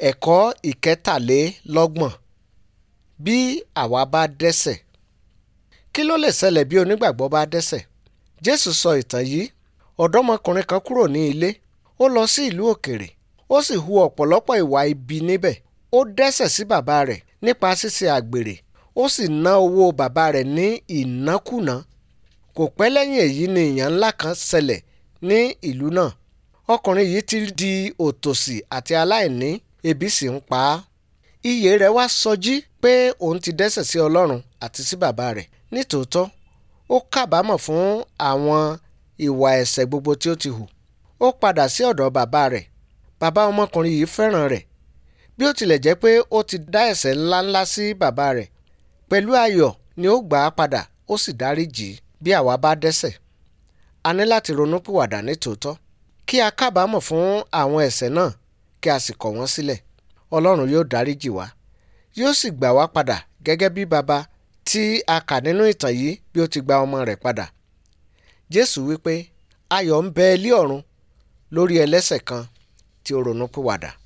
ẹ̀kọ́ ìkẹtàlélọ́gbọ̀n bí àwa bá dẹ́ṣẹ̀ kí ló lè ṣẹlẹ̀ bí onígbàgbọ́ bá dẹ́ṣẹ̀ jésù sọ ìtàn yìí ọ̀dọ́mọkùnrin kan kúrò ní ilé ó lọ sí ìlú òkèrè ó sì hu ọ̀pọ̀lọpọ̀ ìwà ibi níbẹ̀ ó dẹ́ṣẹ̀ sí bàbá rẹ̀ nípa ṣíṣe àgbèrè ó sì ná owó bàbá rẹ̀ ní ìnákúná kò pẹ́ lẹ́yìn èyí ni ìyàn ńlá kan ṣẹlẹ̀ ní ìlú náà ọkùnrin yìí ti di òtòṣì àti aláìní ebi sì ń pa á iyè rẹ̀ wá sọjí pé òun ti dẹ́ṣẹ̀ sí ọlọ́run àti sí bàbá rẹ̀ nítòótọ́ ó kábàámọ̀ fún àwọn ìwà ẹ̀ṣẹ̀ gbogbo tí ó ti hù ó padà sí ọ̀dọ̀ bàbá rẹ̀ bàbá ọmọkùnrin yìí fẹ́ràn rẹ̀ bí ó tilẹ̀ jẹ́ pé ó ti dá ẹ̀ṣẹ̀ ńláńlá sí bàbá rẹ̀ pẹ̀lú ayọ̀ ni ó gbà á padà ó sì dáríjì í bí àwa bá dẹ́ṣẹ̀ a ní láti ronúpìwàdà nítòótọ́ kí a kábàámọ̀ fún àwọn ẹ̀ṣẹ̀ náà kí a sì kọ̀ wọ́n sílẹ̀ ọlọ́run yóò dáríjì wá yóò sì gbà wá padà gẹ́gẹ́ bí baba tí a kà nínú ìtàn yìí bí ó ti gba ọmọ rẹ̀ padà jésù wípé ayọ̀ ń bẹ ilé ọ̀run lórí ẹlẹ́ṣẹ̀ kan tí ó ronúpìwàdà